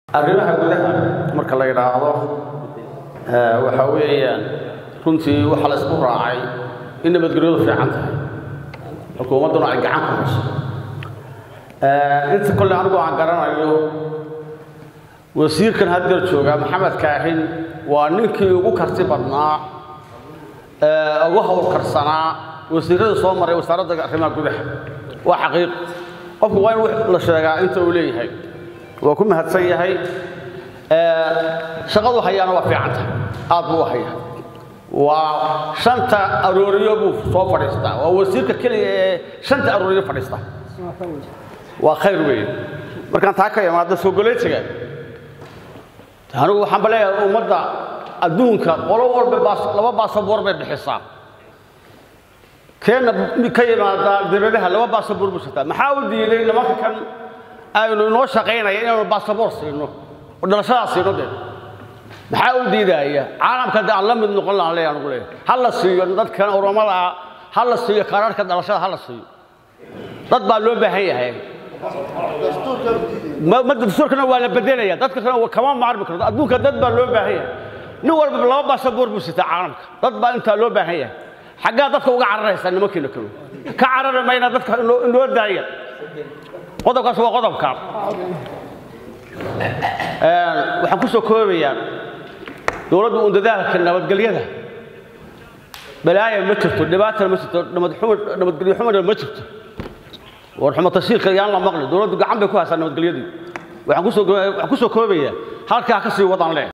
arrimaha gudaha marka la yidhaahdo waxa weeyaan runtii waxaa la isku raacay in nabadgelyadu fiican tahay xukuumadduna ay gacan ku hayso inta kolle anigu aan garanayo wasiirkan haddeer joogaa maxamed kaahin waa ninkii ugu karti badnaa ugu howlkarsanaa wasiirada soo maray wasaaradda arrimaha gudaha waa xaqiiq qofku waa in la sheegaa inta uu leeyahay waa ku mahadsan yahay shaqadu hayaana waa fiican tahay aad buu u hayaa waa shanta arooriyo buu soo fadhiistaa waa wasiirka keliya ee shanta arooriyo fadhiista waa khayr weeye markaan taa ka imaado soo goleetiga anigu waxaan ba leeyahay ummadda adduunka qolo walba laba baasaboor bay bixisaa keenna ka yimaada dibadaha laba baasaboor buu sitaa maxaa u diiday nimanka kan aynu inoo shaqaynaya inaanu baasaboor siino oo dhalashadaa siino dee maxaa u diidaya caalamka de aan la mid noqon lahaan leeyahay anugu leeyahay ha la siiyo dadkan oromada ah ha la siiyo kaararka dhalashada ha la siiyo dad baa loo baahan yahay dastuurkana waa la bedelaya dadka kale kama maarmi karto adduunka dad baa loo baahan yahay nin walba laba baasaboor buu sitaa caalamka dad baa intaa loo baahan yahay xaggaa dadka uga cararaysaa nimankiina kale ka carari mayna dadka inoo daaya qodobkaas waa qodobka waxaan ku soo koobayaa dowladda uun dadaalka nabadgelyada balaaya ma jirto dhibaatana ma jirto nabadgelyo xumana ma jirto war xumo tashiirka yaan la maqli dowladdu gacan bay ku haysaa nabadgelyadii waxaan ku soo koobayaa halkaa ka sii wadaan leh